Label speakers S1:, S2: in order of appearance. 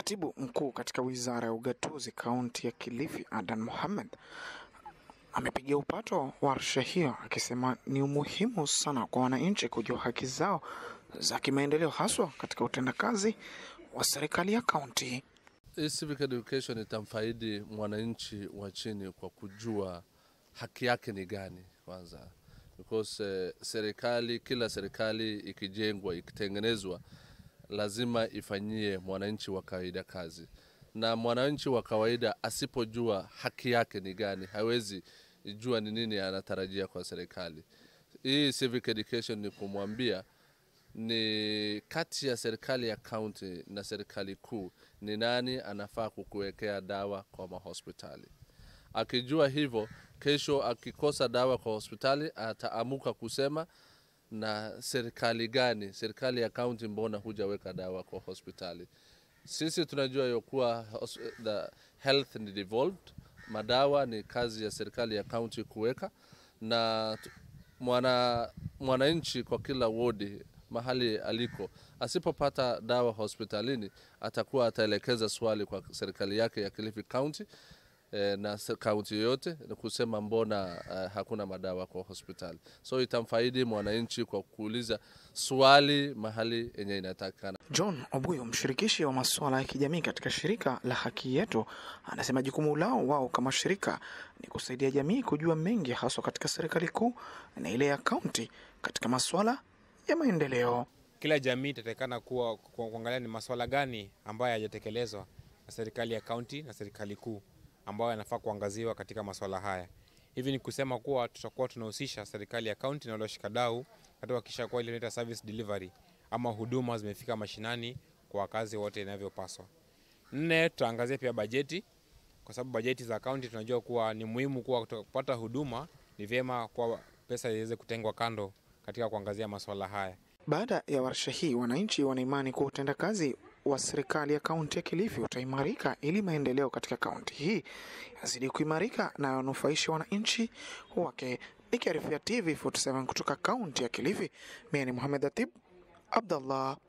S1: Katibu mkuu katika wizara ya ugatuzi kaunti ya Kilifi, Adan Mohamed, amepigia upato warsha hiyo akisema ni umuhimu sana kwa wananchi kujua haki zao za kimaendeleo haswa katika utendakazi wa serikali ya kaunti.
S2: Hii civic education itamfaidi mwananchi wa chini kwa kujua haki yake ni gani kwanza, because eh, serikali kila serikali ikijengwa ikitengenezwa lazima ifanyie mwananchi wa kawaida kazi, na mwananchi wa kawaida asipojua haki yake ni gani hawezi jua ni nini anatarajia kwa serikali. Hii civic education ni kumwambia ni kati ya serikali ya kaunti na serikali kuu ni nani anafaa kukuwekea dawa kwa mahospitali. Akijua hivyo, kesho akikosa dawa kwa hospitali ataamuka kusema na serikali gani, serikali ya kaunti, mbona hujaweka dawa kwa hospitali? Sisi tunajua yokuwa the health ni devolved, madawa ni kazi ya serikali ya kaunti kuweka, na mwana mwananchi kwa kila wodi mahali aliko asipopata dawa hospitalini atakuwa ataelekeza swali kwa serikali yake ya Kilifi County eh, na kaunti yoyote kusema mbona uh, hakuna madawa kwa hospitali. So itamfaidi mwananchi kwa kuuliza swali mahali yenye inatakikana.
S1: John Obuyo, mshirikishi wa masuala ya kijamii katika shirika la Haki Yetu, anasema jukumu lao wao kama shirika ni kusaidia jamii kujua mengi, haswa katika serikali kuu na ile ya kaunti katika masuala ya maendeleo.
S3: Kila jamii itatakikana kuwa kuangalia ni masuala gani ambayo hayajatekelezwa na serikali ya kaunti na serikali kuu ambayo yanafaa kuangaziwa katika masuala haya. Hivi ni kusema kuwa tutakuwa tunahusisha serikali ya kaunti na wale washikadau katika kuhakikisha kuwa ile inaitwa service delivery ama huduma zimefika mashinani kwa wakazi wote inavyopaswa. Nne, tutaangazia pia bajeti, kwa sababu bajeti za kaunti tunajua kuwa ni muhimu kuwa kupata huduma, ni vyema kwa pesa iweze kutengwa kando katika kuangazia masuala haya.
S1: Baada ya warsha hii, wananchi wanaimani kuwa utendakazi wa serikali ya kaunti ya Kilifi utaimarika ili maendeleo katika kaunti hii yazidi kuimarika na yanufaisha wananchi wake. Nikiarifia TV 47 kutoka kaunti ya Kilifi, mimi ni Muhamed Atib Abdallah.